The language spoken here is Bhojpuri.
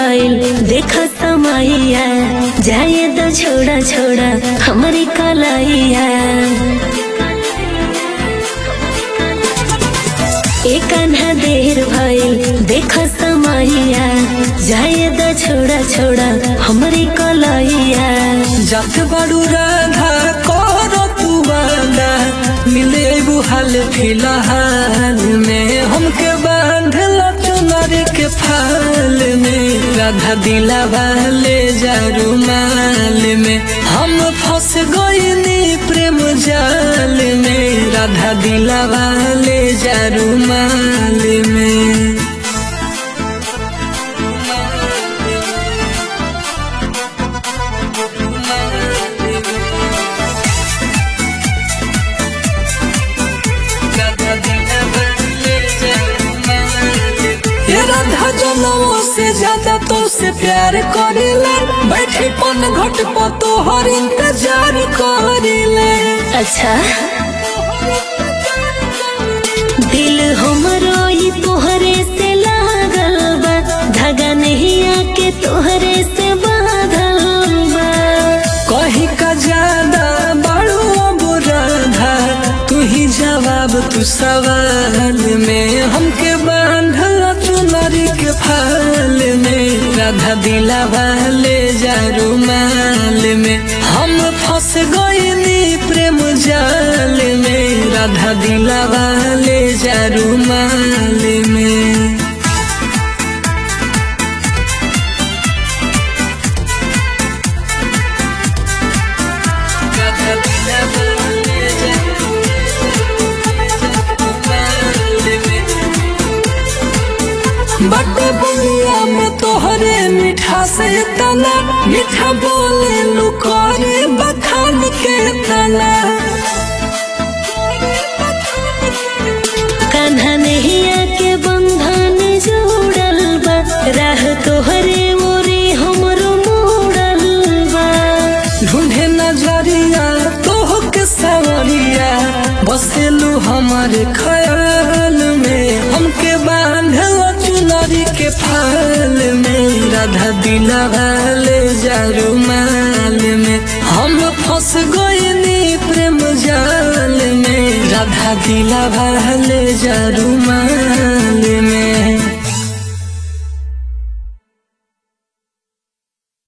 भइल देख समैया जाए तो छोड़ा छोड़ा हमारी कलैया एक अन्हा देर भइल देख समैया जाए तो छोड़ा छोड़ा हमारी कलैया जात बारू राधा कर तू वादा मिले हाल फिलहाल में हमके बांधल चुनर के फाल में राधा दिला वाले जारू माल में हम फंस गईनी प्रेम जाल में राधा दिला वाले जारू माल में ये राधा जनमों से ज्यादा तो से प्यार करेले बैठे पन घट पर तो हर इंतजार करेले अच्छा दिल हमरो ई तोहरे से लागल बा धागा नहीं आके तोहरे से बांधल बा कहीं का ज्यादा बड़ो अब राधा तू ही जवाब तू सवाल में हमके बांधल चुनरी के फाल में राधा दिला वाले जारू माल में हम फंस गईनी प्रेम जाल में राधा दिला वाले जारू माल में बटे बुनिया में तोहरे मीठा से तना मीठा बोले लुकोरे बखान के तना कान्हा नहीं आके बंधन जोड़ल बा राह तोहरे मोरे हमरो मोड़ल बा ढूंढे नजरिया तोह के सवरिया बसेलू हमारे ख्याल में हमके बांधल चुनरी के फाल में राधा दिला वाले जारू माल में हम फंस गईनी प्रेम जाल में राधा दिला वाले जारू माल में